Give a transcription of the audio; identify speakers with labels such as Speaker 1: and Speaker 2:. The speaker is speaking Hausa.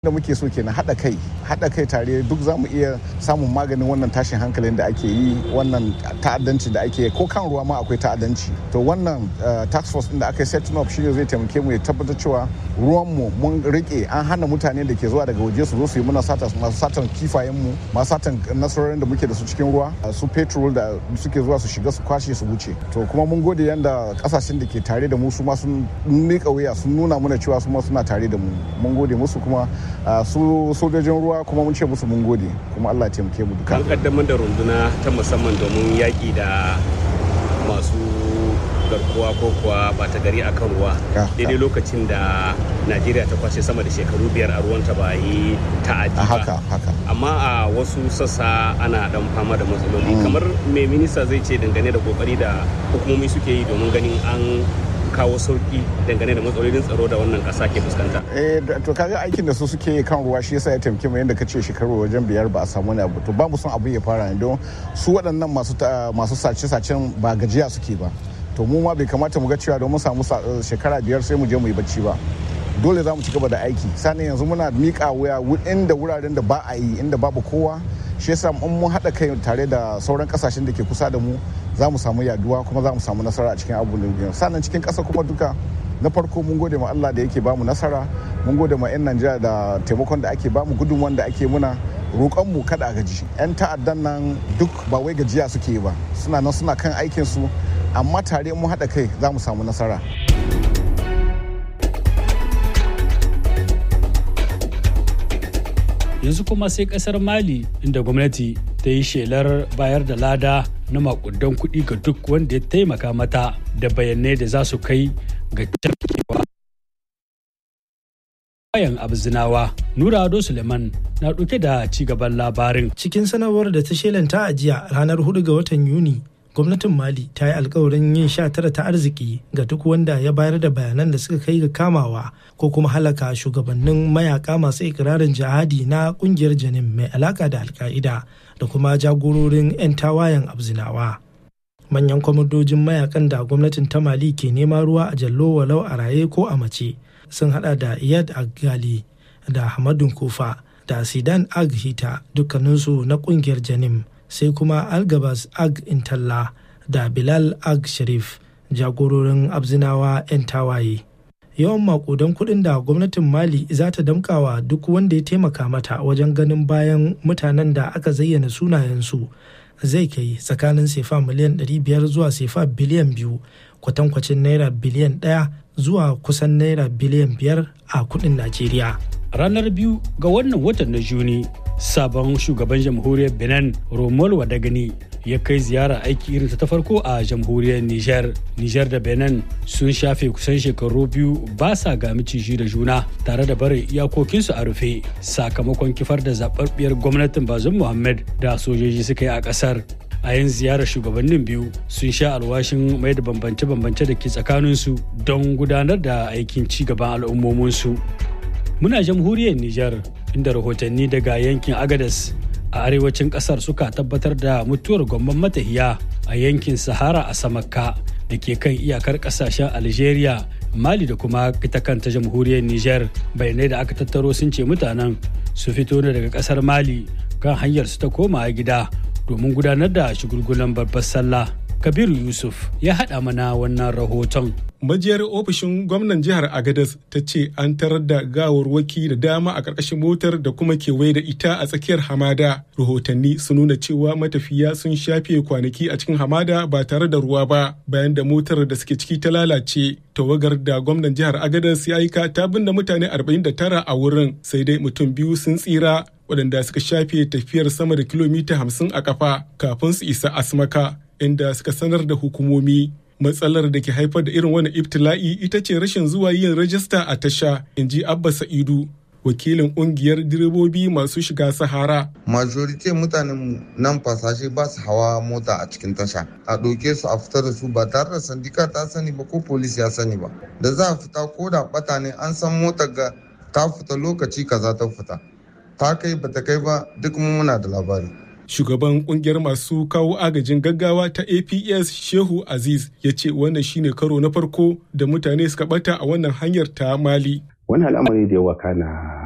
Speaker 1: da muke so kenan haɗa kai haɗa kai tare duk za mu iya samun maganin wannan tashin hankalin da ake yi wannan ta'addanci da ake ko kan ruwa ma akwai ta'addanci to wannan tax force din da aka yi setting up shine zai taimake mu ya tabbatar cewa ruwan mu mun rike an hana mutane da ke zuwa daga waje su zo su yi muna sata masu satan kifayen mu masu satan nasarorin da muke da su cikin ruwa su petrol da suke zuwa su shiga su kwashe su wuce to kuma mun gode yanda kasashen da ke tare da mu su ma sun mika wuya sun nuna mana cewa su ma suna tare da mu mun gode musu kuma su sojojin ruwa kuma mun ce musu mun gode kuma Allah ya taimake mu duka
Speaker 2: an kaddamar da runduna ta musamman domin yaƙi da masu garkuwa ko kuwa bata gari akan ruwa daidai lokacin da najeriya ta kwashe sama da shekaru biyar a ruwanta ba yi ta'adi ba
Speaker 1: haka haka
Speaker 2: amma a wasu sassa ana dan fama da matsaloli kamar me minista zai ce dangane da kokari da hukumomi suke yi domin ganin an kawo sauki dangane da matsalolin tsaro da wannan kasa ke fuskanta.
Speaker 1: Eh to kaga aikin da su suke kan ruwa shi yasa ya taimake mu yadda kace shekaru wajen biyar ba a samu ne abu to ba mu son abu ya fara ne don su waɗannan masu masu sace-sacen ba gajiya suke ba to mu ma bai kamata mu ga cewa don mun samu shekara biyar sai mu je mu yi bacci ba dole za mu ci gaba da aiki sani yanzu muna miƙa wuya inda wuraren da ba a yi inda babu kowa shi yasa in mun haɗa kai tare da sauran kasashen da ke kusa da mu za mu samu yaduwa kuma za mu samu nasara a cikin abubuwan da sannan cikin ƙasa kuma duka na farko mun gode ma Allah da yake bamu nasara mun gode ma 'yan Najeriya da taimakon da ake bamu gudunmuwan da ake muna roƙon mu kada a gaji 'yan ta'addan nan duk ba wai gajiya suke ba suna nan suna kan aikin su amma tare mun haɗa kai za mu samu nasara.
Speaker 3: yanzu kuma sai kasar mali inda gwamnati ta yi shelar bayar da lada na makudan kuɗi ga duk wanda ya taimaka mata da bayanai da za su kai ga cafkewa bayan abzinawa nura ado suleiman na ɗauke da cigaban labarin
Speaker 4: cikin sanarwar da ta shelanta a jiya ranar 4 ga watan yuni gwamnatin mali ta yi alkawarin yin sha tara ta arziki ga duk wanda ya bayar da bayanan da suka kai ga kamawa ko kuma halaka shugabannin mayaka masu ikirarin jihadi na kungiyar janin mai alaka da alka'ida da kuma jagororin 'yan tawayen abzinawa manyan kwamandojin mayakan da gwamnatin ta mali ke nema ruwa a jallo walau a raye ko a mace sun hada da iyad agali da hamadun kufa da sidan ag hita dukkaninsu na kungiyar janim sai kuma algabas ag intalla da bilal ag sharif jagororin abzinawa 'yan tawaye yawan makudan kudin da gwamnatin mali za ta damkawa duk wanda ya taimaka mata wajen ganin bayan mutanen da aka zayyana sunayensu zai kai tsakanin sefa miliyan 500 zuwa sefa biliyan biyu kwatankwacin naira biliyan 1 zuwa kusan naira biliyan 5 a kudin najeriya
Speaker 3: ranar biyu ga wannan watan na juni sabon shugaban jamhuriyar benin romol wadagani ya kai ziyara aiki irin ta farko a jamhuriyar niger niger da benin sun shafe kusan shekaru biyu ba sa ga miciji da juna tare da barin iyakokinsu a rufe sakamakon kifar da zaɓaɓɓiyar gwamnatin bazum muhammad da sojoji suka yi a ƙasar a yin ziyarar shugabannin biyu sun sha alwashin mai da bambance-bambance da ke tsakaninsu don gudanar da aikin ci gaban al'ummominsu muna jamhuriyar Nijar inda rahotanni daga yankin Agadas a arewacin kasar suka tabbatar da mutuwar gwamman matahiya a yankin Sahara a Samakka da ke kan iyakar kasashen Algeria, Mali da kuma ita kanta jamhuriyar Nijar bayanai da aka tattaro sun ce mutanen su fito ne daga kasar Mali kan hanyar su ta koma gida domin gudanar da shigulgulan babbar sallah. Kabiru Yusuf ya haɗa mana wannan rahoton.
Speaker 5: majiyar ofishin gwamnan jihar agadas ta ce an tarar da gawarwaki da dama a ƙarƙashin motar da kuma kewaye da ita a tsakiyar hamada rahotanni sun nuna cewa matafiya sun shafe kwanaki a cikin hamada ba tare da ruwa ba bayan da motar da suke ciki ta lalace tawagar da gwamnan jihar agadas ya aika ta binne mutane 49 a wurin sai dai mutum biyu sun tsira waɗanda suka shafe tafiyar sama da kilomita 50 a kafa kafin su isa asmaka inda suka sanar da hukumomi matsalar da ke haifar da irin wani ibtila'i ita ce rashin zuwa yin rajista a tasha in ji abba sa'idu wakilin kungiyar direbobi masu shiga sahara
Speaker 6: majority mutanen nan fasashe ba su hawa mota a cikin tasha a ɗauke su a fita da su ba tare da sandika ta sani ba ko polis ya sani ba da za a fita ko da bata ne an san motar ga ta fita lokaci kaza ta fita ta kai bata kai ba duk muna da labari
Speaker 5: shugaban kungiyar masu kawo agajin gaggawa ta aps shehu aziz ya ce wannan shine karo na farko da mutane suka bata a wannan hanyar ta mali
Speaker 7: wani al'amari da ya wakana